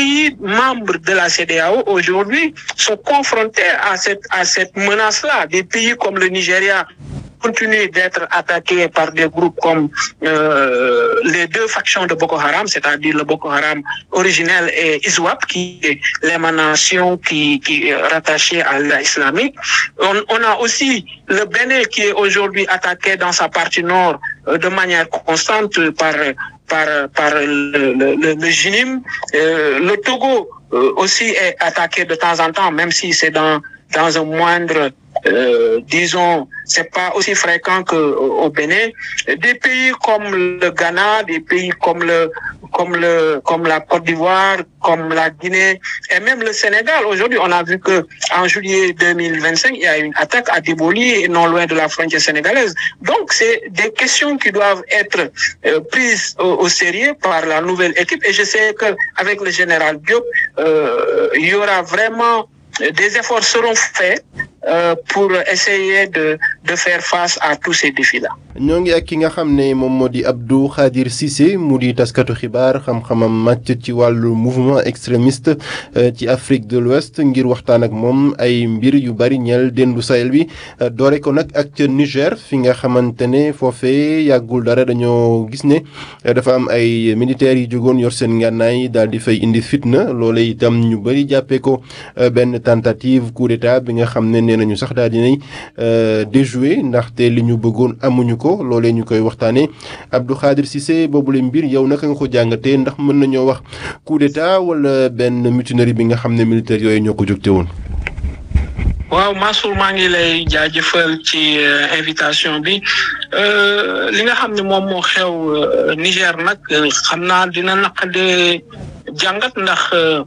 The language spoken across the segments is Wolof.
pays membres de la CEDEAO aujourd'hui sont confrontés à cette à cette menace-là. Des pays comme le Nigeria continuent d'être attaqués par des groupes comme euh, les deux factions de Boko Haram, c'est-à-dire le Boko Haram originel et ISWAP, qui est l'émanation qui, qui est rattachée à l'islamique. On, on a aussi le Bénin qui est aujourd'hui attaqué dans sa partie nord euh, de manière constante par par par le, le, le, le JINIM. Euh, le Togo euh, aussi est attaqué de temps en temps, même si c'est dans dans un moindre euh, disons, c'est pas aussi fréquent que au Bénin. Des pays comme le Ghana, des pays comme le comme le comme la Côte d'Ivoire, comme la Guinée et même le Sénégal. Aujourd'hui, on a vu que en juillet 2025, il y a une attaque à Diboli, non loin de la frontière sénégalaise. Donc, c'est des questions qui doivent être euh, prises au, au, sérieux par la nouvelle équipe. Et je sais que avec le général Diop, euh, il y aura vraiment des efforts seront faits euh, pour essayer de de faire face à tous ces défis-là. ñoo ngi ak ki nga xam ne moom moo di Abdou Khadir Cissé mu di taskatu xibaar xam-xamam màcc ci wàllu mouvement extrémiste ci Afrique de l'Ouest ngir waxtaan ak moom ay mbir yu bari ñeel dendu Sahel bi doore ko nag ak ca Niger fi nga xamante ne foofee yàggul dara dañoo gis ne dafa am ay militaires yi jógoon yor seen ngànnaay daal di fay indi fitna loole itam ñu bari jàppee ko benn tentative coup d'état bi nga xam ne nee nañu sax daal dinay déjouer ndaxte li ñu bëggoon amuñu ko loolee ñu koy waxtaanee Abdou Khadir Cissé boobule mbir yow naka nga ko jàngatee ndax mën nañoo wax coup d'état wala benn mutinerie bi nga xam ne militaire yooyu ñoo ko jógte woon. waaw Mansour maa ngi lay jaajëfal ci invitation bi li nga xam ne moom moo xew Niger nag xam naa dina naqade jàngat ndax.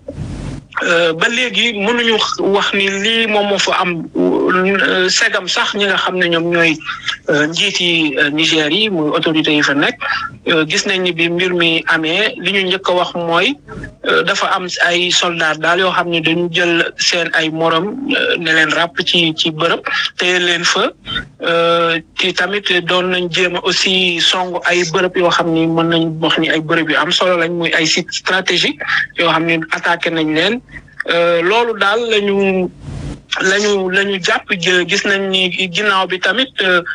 ba léegi mënuñu wax ni lii moom moo fa am segam sax ñi nga xam ne ñoom ñooy njiiti Niger yi muy autorités yi fa nekk gis nañ ni bi mbir mi amee li ñu njëkk a wax mooy dafa am ay soldats daal yoo xam ne dañu jël seen ay morom ne leen ràpp ci ci bërëb te leen fa ci tamit doon nañ jéem a aussi song ay bërëb yoo xam ni mën nañ wax ni ay bërëb yu am solo lañ muy ay sites stratégiques yoo xam ne attaqué nañ leen loolu daal lañu lañu la ñu jàpp gis nañ ni ginnaaw bi tamit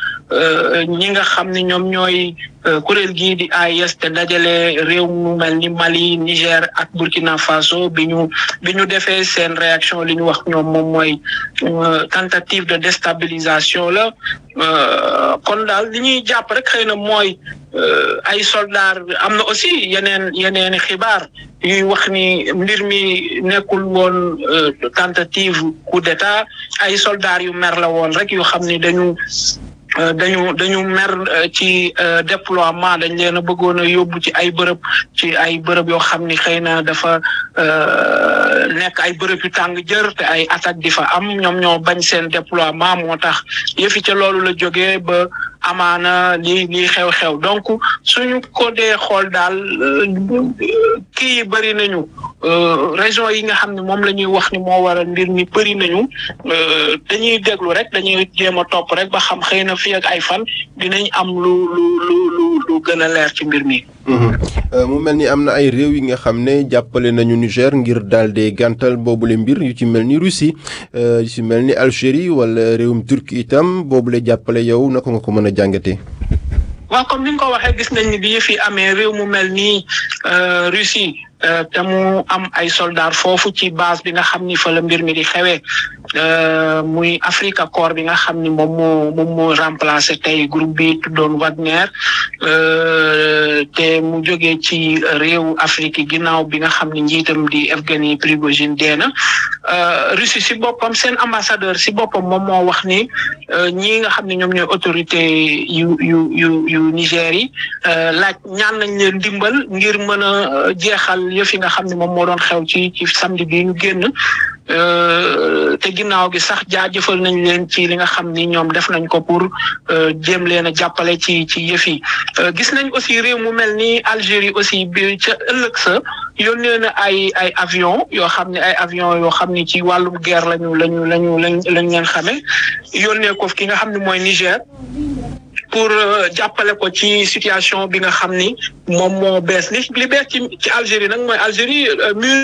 ñi nga xam ne ñoom ñooy kuréel gii di AIS te dajale réew mu mel ni Mali Niger ak Burkina Faso bi ñu bi ñu defee seen réaction li ñu wax ñoom moom mooy tentative de déstabilisation la kon daal li ñuy jàpp rek xëy na mooy ay soldats am na aussi yeneen yeneen xibaar yuy wax ni mbir mi nekkul woon tentative coup d'état ay soldats yu mer la woon rek yoo xam ni dañu dañu dañu mer ci déploiement dañ leen a bëggoon a yóbbu ci ay bërëb ci ay bërëb yoo xam ni xëy na dafa nekk ay bërëb yu tàng jër te ay attaque di fa am ñoom ñoo bañ seen déploiement moo tax yëfi ca loolu la jógee ba amaana lii lii xew-xew donc suñu ko dee xool daal kii yi bëri nañu région yi nga xam ne moom la ñuy wax ni moo waral mbir mi bëri nañu dañuy déglu rek dañuy jéem a topp rek ba xam xëy na fii ak ay fan dinañ am lu lu lu lu lu gën a leer ci mbir mi. mu mel ni am na ay réew yi nga xam ne jàppale nañu Niger ngir daal di gàntal boobule mbir yu ci mel ni Russie yu ci mel ni Algérie wala réewum Turquie itam boobule jàppale yow naka nga ko mën a jàngatee. waaw comme ni nga ko waxee gis nañ ni bi yëf yi amee réew mu mel ni Russie te mu am ay soldats foofu ci base bi nga xam ni fa la mbir mi di xewee muy Africa Corps bi nga xam ni moom moo moom moo remplacé tey groupe bi tuddoon Wagner te mu jógee ci réew Afrique yi ginnaaw bi nga xam ni njiitam di Evgeny Prigojine dee na Russie si boppam seen ambassadeur si boppam moom moo wax ni ñii nga xam ne ñoom ñooy autorité yu yu yu yu Niger yi laaj ñaan nañ leen dimbal ngir mën a jeexal yëf yi nga xam ne moom moo doon xew ci ci samedi bi ñu génn te ginnaaw gi sax jaajëfal nañ leen ci li nga xam ni ñoom def nañ ko pour jéem leen a jàppale ci ci yëf yi gis nañ aussi réew mu mel ni Algérie aussi bi ca ëllëg sa yónnee na ay ay avion yoo xam ne ay avion yoo xam ni ci wàllum guerre lañu lañu lañu lañ lañ leen xamee yónnee ko ki nga xam ne mooy Niger pour jàppale ko ci situation bi nga xam ni moom moo bees li li bees ci ci Algérie nag mooy Algérie